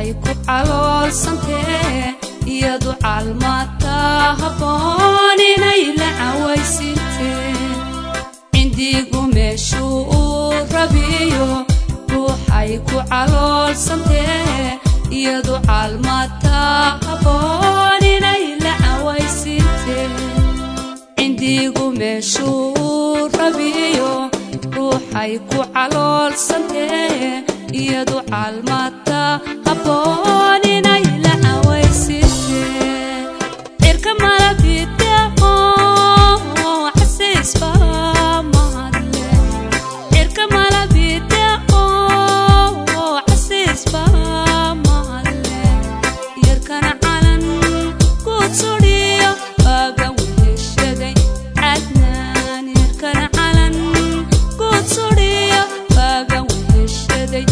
ruuxay ku caloolsantee iyadu caalmaata habboon inay la cawaysintee cindigu meeshuu uu rabiyo ruuxay ku caloolsantee iyadu caalmaata habboon inay la cawaysintee cindigu meeshuu uu rabiyo ruuxay ku caloolsantee iyadu caalmaata habboon inay la cawaysintee cirka malabideeqo xasiisba mahadle cirka malabideeqo xasiisba mahadle yarkana calan guud sudhiyo baaga weheshaday cadnaan yarkana calan guud sudhiyo baaga weheshaday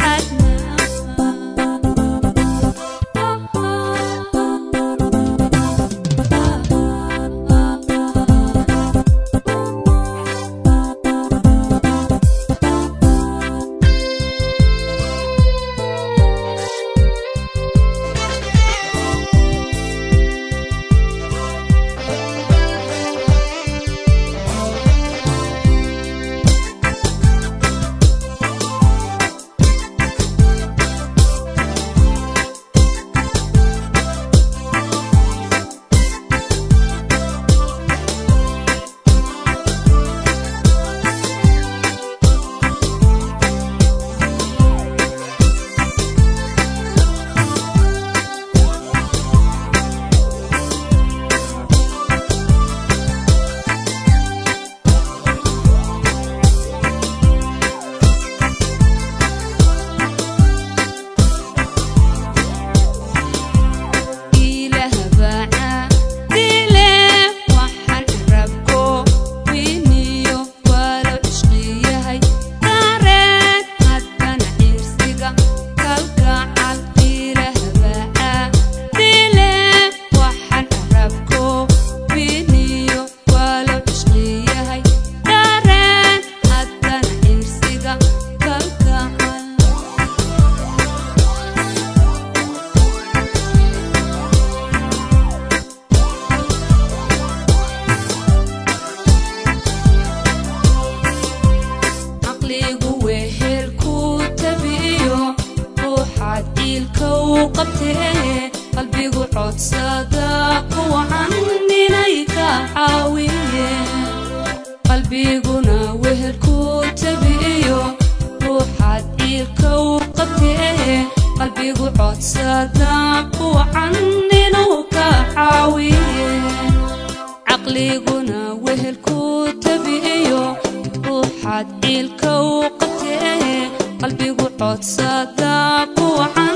caqligu wehelku tabiyo ruuxaad ciilka u qabtee qalbigu codsada kuwacan inay ka caawiye qalbiguna wehelku tabiyo ruuxaad ciilka u qabtee qalbigu codsada kuwacan inuu ka caawiye caqliguna wehelku tabiyo ruuxaad ciilka u qabtee qalbigu codsada kuwacan